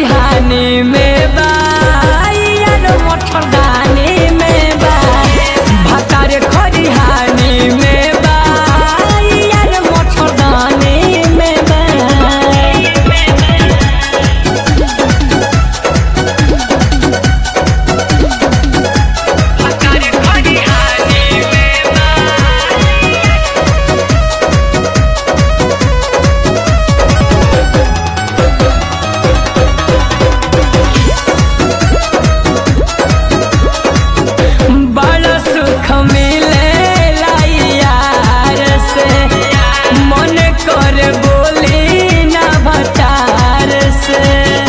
खरिहानी में बा यार मच्छरदानी में बा भतार खरिहानी में बा यार मच्छरदानी में बा बड़ा सुख मिलेला यार से मन कर बोली ना भटार से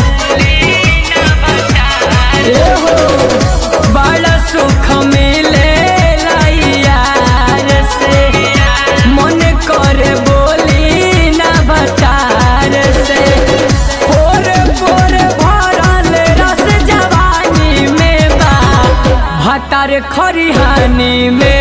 ए हो, बड़ा सुख मिलेला यार से मन कर बोली ना भटार से पोर पोर भरल रस जवानी में बा भतार खरिहानी में